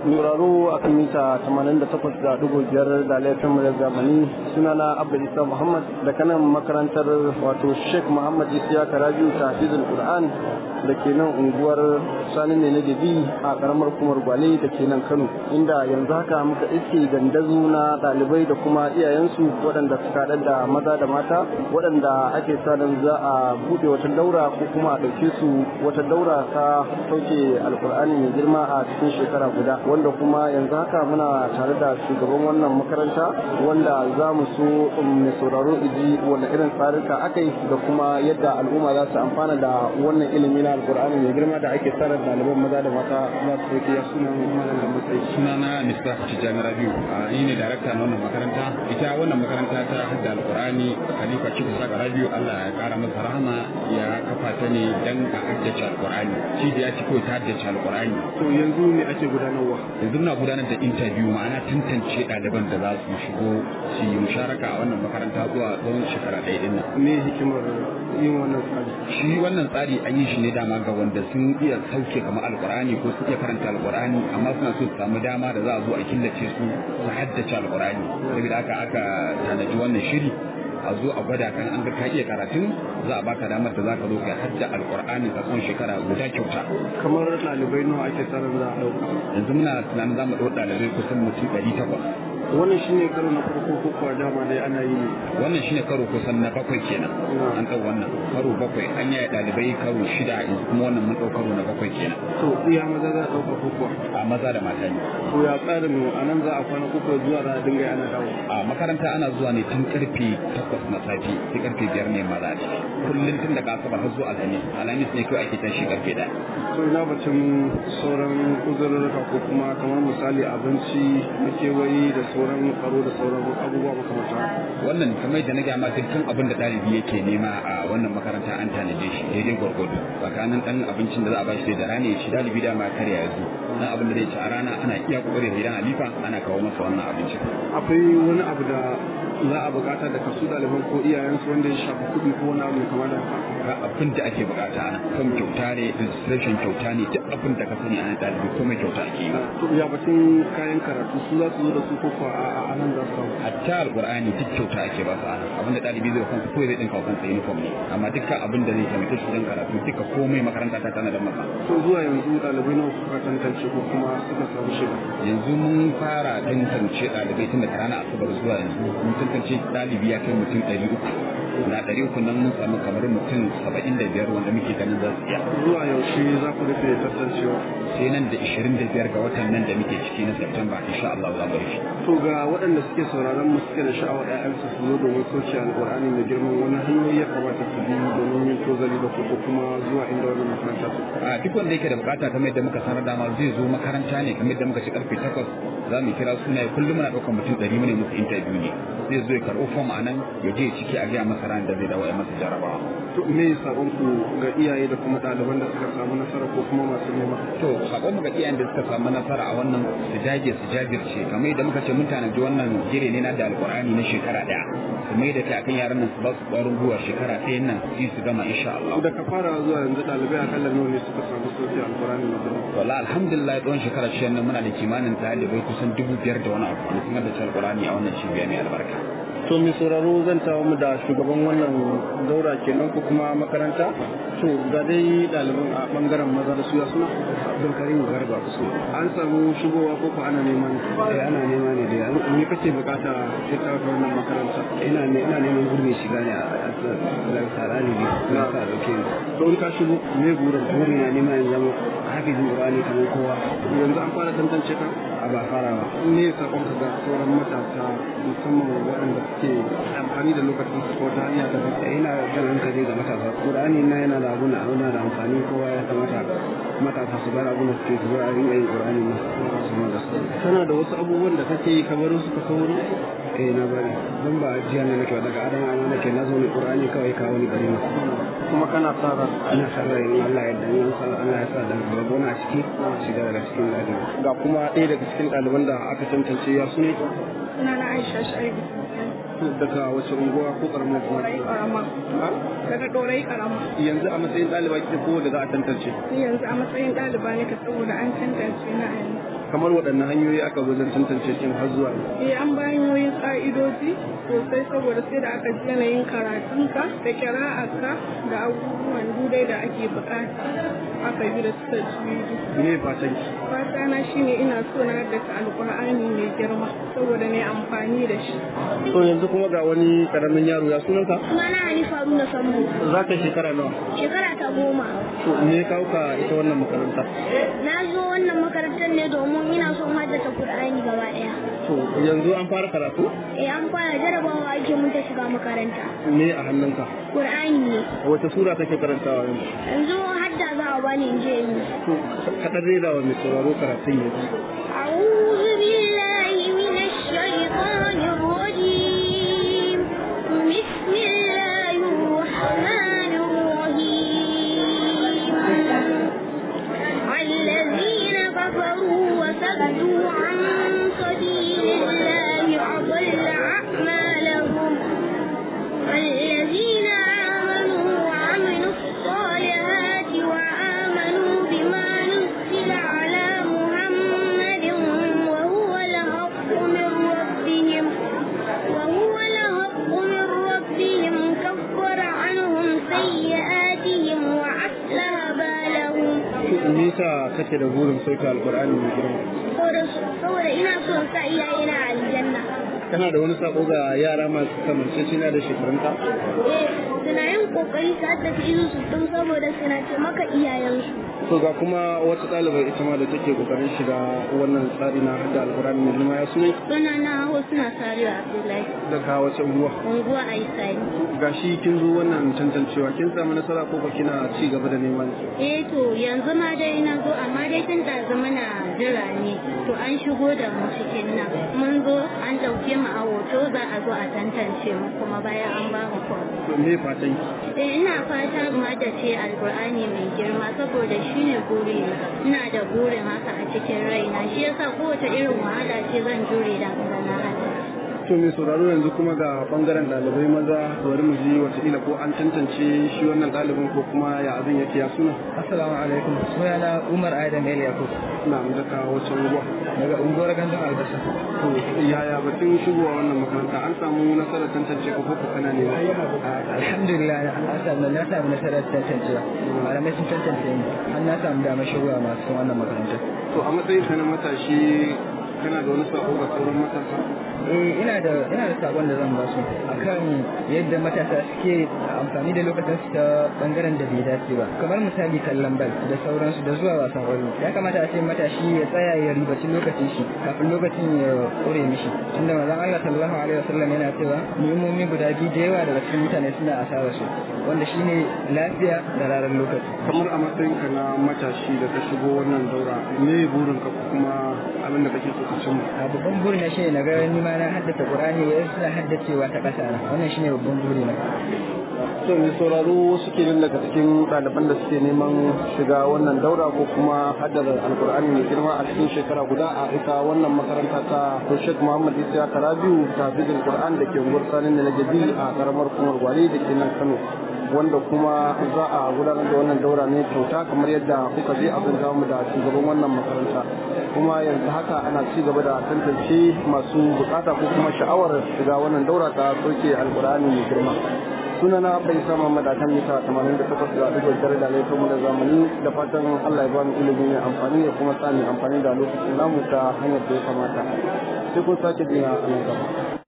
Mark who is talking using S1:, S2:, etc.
S1: Nuraro a kan mita 88.5 da laifin mu da zamani sunana Abba Isa Muhammad da kanan makarantar wato Sheikh Muhammad Isiya Karabiu Tafizul Qur'an da ke nan unguwar Sani ne na Gabi a karamar kumar Gwale da ke nan Kano inda yanzu haka muka iske dandazu na ɗalibai da kuma iyayensu waɗanda suka haɗa da maza da mata waɗanda ake sa za a buɗe wata daura ko kuma a ɗauke su wata daura ta sauke alkur'ani mai girma a cikin shekara guda wanda kuma yanzu haka muna tare da shugaban wannan makaranta wanda za mu so mai sauraro iji wanda irin tsarika aka yi da kuma yadda al'umma za su amfana da wannan ilimi na alkur'ani mai girma da ake tsara ɗaliban maza da mata za su sauke ya suna malam da matsayi.
S2: sunana mista tijjani rabiu ni ne darakta na wannan makaranta ita wannan makaranta ta hadda alkur'ani khalifa cikin saka rabiu allah ya kara masa rahama ya kafa ta ne dan a haddace alkur'ani shi da ya ci kawai ta haddace alkur'ani
S1: to yanzu ne ake gudanarwa
S2: yanzu muna gudanar da interview ma'ana tantance ɗaliban da za su shigo su yi musharaka a wannan makaranta zuwa tsawon shekara ɗaya ɗin nan
S1: me hikimar yin wannan tsari
S2: shi wannan tsari an yi shi ne dama ga wanda sun iya sauke kamar alkur'ani ko su iya karanta alkur'ani amma suna so su samu dama da za a zo a killace su su haddace alkur'ani saboda haka aka tanaji wannan shiri a zo a gwada kan an ga ka iya karatun za a baka damar da za ka zo ka hadda alkur'ani a tsawon shekara guda kyauta
S1: kamar ɗalibai nawa ake tsarin za a ɗauka
S2: yanzu muna tunanin za mu ɗau ɗalibai kusan mutum ɗari takwas
S1: wannan shine karo na farko ko kuwa dama dai ana yi ne
S2: wannan shine karo kusan na bakwai kenan an ɗau wannan karo bakwai an yaya ɗalibai karo shida yanzu kuma wannan mun ɗau karo na bakwai kenan
S1: to iya maza za a ɗauka ko kuwa
S2: a maza da mata ne
S1: to ya tsarin a nan za a kwana ko kuwa zuwa za a dinga ana dawo
S2: a makaranta ana zuwa ne tun karfe takwas na safe sai karfe biyar ne maza ce kullum tun daga asabar har zuwa alhamis alhamis ne kawai ake tashi karfe ɗaya
S1: to ina batun sauran uzurruka ko kuma kamar misali abinci na kewayi da sauran tsaro da sauran abubuwa makamata
S2: wannan kamar da na gaya ma dukkan abin da ɗalibi yake nema a wannan makaranta an tanaje shi daidai gwargwado tsakanin ɗan abincin da za a ba shi da rana ya ci ɗalibi dama karya ya zo dan abin da zai ci a rana ana iya kokari idan alifa ana kawo masa wannan abincin
S1: akwai wani abu da za a bukata da kasu ɗaliban ko iyayensu wanda ya shafi kuɗi ko wani abu kamar da
S2: ga abin da ake bukata ana kan kyauta ne registration kyauta ne duk abin da ka sani ana ɗalibi komai kyauta ake yi
S1: to ya batun kayan karatu su za su zo da su ko kuwa a nan za su samu
S2: hatta alqur'ani duk kyauta ake ba su ana abin da ɗalibi zai kansa ko zai dinka kansa uniform ne amma dukkan abin da zai taimake shi don karatu duka komai makaranta ta tana da masa
S1: to zuwa yanzu ɗalibai nawa suka tantance ko kuma suka samu shiga
S2: yanzu mun fara tantance ɗalibai tun daga ranar asabar zuwa yanzu mun tantance ɗalibi ya kai mutum ɗari uku na ɗari uku nan mun samu kamar mutum saba'in da biyar wanda muke ganin za su iya
S1: zuwa yaushe za ku rufe tantancewa
S2: sai nan da ishirin da biyar ga watan nan da muke ciki na Septemba insha Allah za mu rufe.
S1: to ga waɗanda suke sauraron mu suke da sha'awar ƴaƴansu su zo domin soke alƙur'ani mai girman wani hanyoyi ya kamata su bi domin yin tozali da ko kuma zuwa inda wannan makaranta su
S2: a duk wanda yake da bukata kamar yadda muka sanar dama zai zo makaranta ne kamar yadda muka ci karfe takwas za mu kira sunaye kullum muna ɗaukar mutum ɗari mu ne musu interview ne zai zo ya karɓo fom a nan ya je ciki a gaya masa ran da zai dawo ya masa jarabawa.
S1: to me sabon ku ga iyaye da kuma ɗaliban da suka samu nasara ko kuma masu nema
S2: to sakon mu ga iyayen da suka samu nasara a wannan su dage su jajirce kamar yadda muka ce mun tanaji wannan jere ne na da alƙur'ani na shekara ɗaya su mai da kai akan yaran nan su ba su ƙwarin gwiwa shekara ɗayan nan su su gama insha Allah.
S1: da ka fara zuwa yanzu ɗalibai akalla nawa ne suka samu soke alƙur'ani mai girma
S2: wala alhamdulillah tsawon shekara shi nan muna da kimanin ɗalibai kusan dubu biyar da wani abu da sun haddace alƙur'ani a wannan cibiya mai albarka.
S1: to mai sauraro zan tawo mu da shugaban wannan daura kenan ko kuma makaranta to ga dai ɗaliban a ɓangaren maza da suya suna abdulkarim garba su an samu shigowa ko ko ana neman
S3: eh ana nema ne da
S1: me kake bukata ita ta wannan makaranta
S3: ina ne ina neman gurbin shiga ne a tsarani ne na sa dauke ni
S1: to in ka shigo me burin
S3: buri na nema in zama hafizin qur'ani kamar kowa
S1: yanzu an fara tantance ka
S3: a ba fara ba
S1: me sakon ka ga sauran matasa musamman waɗanda suke amfani da lokacin su ko ta hanya ta
S3: ina jan hankali ga matasa qur'ani na yana da abuna abuna da amfani kowa ya kamata matasa su bar abuna suke su bar rinka yin qur'ani na su ma da su
S1: kana da wasu abubuwan da kake yi kamar su ka sauro
S3: eh na bari don ba jiya ne nake daga adama amma nake na zo ne qur'ani kawai kawo ni gari na
S1: kuma kana tsara
S3: ina sarra in Allah ya yarda in Allah ya sa da gaba na ciki shiga daga cikin lafiya
S1: ga kuma ɗaya daga cikin ɗaliban da aka tantance ya su ne
S4: Sunana Aisha Shaibu.
S1: daga wace unguwa ko karamar kuma
S4: Dorai karama. Daga Dorai karama.
S1: yanzu a matsayin ɗaliba kike ko da za a tantance
S4: Ni yanzu a matsayin ɗaliba nake saboda an tantance na a yanzu.
S1: kamar waɗanne hanyoyi aka wajen tantance kin har zuwa
S4: Eh an bayan yoyin ƙa'idoji sosai saboda sai da aka ji yanayin karatunka da kira'arka da abubuwan dudai da ake buƙata aka bi da suka juyi.
S1: me fatan ki
S4: Fata na shine ina so na haddasa alƙur'ani mai girma saboda ne amfani da shi.
S1: to yanzu kuma ga wani karamin yaro ya sunanka
S5: Sunana Hanifa Haruna Sambo,
S1: za ka shekara nawa
S5: shekara ta goma.
S1: to me kawo ka ita wannan makaranta
S5: Na zo wannan makarantar ne domin ina son haddace Kur'ani gaba ɗaya.
S1: to yanzu an fara karatu
S5: Eh an fara jarabawa ake mun ta shiga makaranta.
S1: me a hannunka
S5: Kur'ani ne.
S1: wace sura kake karantawa yanzu
S5: Yanzu hadda za a bani in je in yi.
S1: to kaɗan rera wa mai sauraro karatun yanzu
S5: أعوذ بالله من الشيطان الرجيم بسم الله الرحمن الرحيم الذين كفروا وصدوا عن سبيل الله أضل أعمالهم الذين آمنوا وعملوا الصالحات وآمنوا بما نزل على محمد وهو الحق من ربهم وهو الحق من ربهم كفر عنهم سيئاتهم وأصلح بالهم
S1: me yasa kake da burin sauke alkur'ani mai girma
S5: saboda ina son sa iyayena a aljanna
S1: kana da wani sako ga yara masu kamancecina da shekarunka
S5: eh suna yin kokari su haddace izu su tun saboda suna taimaka iyayensu
S1: to ga kuma wata ɗalibar ita ma da take kokarin shiga wannan tsari na hadda alkur'ani mai girma ya sune
S5: suna na hau suna sarewa abdullahi
S1: daga wace unguwa
S5: unguwa a isani
S1: gashi kin zo wannan tantancewa kin samu nasara ko ba kina ci gaba da neman
S5: eh to yanzu ma dai na zo amma dai tun ɗazu muna jira ne to an shigo da mu cikin nan mun zo an ɗauke mu a hoto za a zo a tantance mu kuma bayan an ba mu form
S1: to me fatan ki
S5: Eh, ina fatan ma da ce alkur'ani mai girma saboda shi ne burina ina da burin haka a cikin raina shi yasa kowace irin wahala ce zan jure da ga na hada
S1: to mai sauraro yanzu kuma ga bangaren ɗalibai maza bari mu ji wataƙila ko an tantance shi wannan ɗalibin ko kuma ya abin yake ya suna
S3: Assalamu alaikum. Sunana Umar Adam El Yakub
S1: na daga wace unguwa
S3: daga unguwar Gandun Albasa.
S1: to yaya batun shigowa wannan makaranta an samu nasarar tantance ko ko kana ne
S3: Alhamdulillah na samu na samu nasarar tantancewa. Malamai sun tantance ni. An na samu damar shigowa masu wannan makarantar.
S1: to a matsayin ka na matashi kana da wani sako ga sauran matasa
S3: eh ina da ina da sakon da zan ba su akan yadda matasa suke amfani da lokacin su ta bangaren da bai dace ba kamar misali kallon bal da sauransu da zuwa wasan kwallo ya kamata a ce matashi ya tsaya ya ribaci lokacin shi kafin lokacin ya kore mishi tunda manzon Allah sallallahu alaihi wasallam yana cewa ni'imomi guda biyu da yawa daga cikin mutane suna asara su wanda shine lafiya da rarar lokaci
S1: kamar a matsayin ka na matashi da ka shigo wannan daura me burin ka kuma abin da kake so ka cimma
S3: a babban buri na shine na ga ni ma na haddace Qur'ani wa suna haddacewa ta ƙasa na wannan shine babban buri na
S1: to mai sauraro suke nan daga cikin ɗaliban da suke neman shiga wannan daura ko kuma haddada alkur'ani mai girma a cikin shekara guda a ita wannan makaranta ta Sheikh Muhammad Isa Karabiu ta Fizil Qur'an da ke unguwar Sani na Lagabi a karamar kumar Gwale da ke nan Kano wanda kuma za a gudanar da wannan daura ne kyauta kamar yadda kuka je abin mu da shugaban wannan makaranta kuma yanzu haka ana ci gaba da tantance masu bukata ko kuma sha'awar shiga wannan daura ta soke alkur'ani mai girma sunana bai sama madakan mita 88 da ɗigo dare da laifin da zamani da fatan Allah ya bani ilimi mai amfani ya kuma sani amfani da lokacin namu ta hanyar da ya kamata sai kun sake biya a nan gaba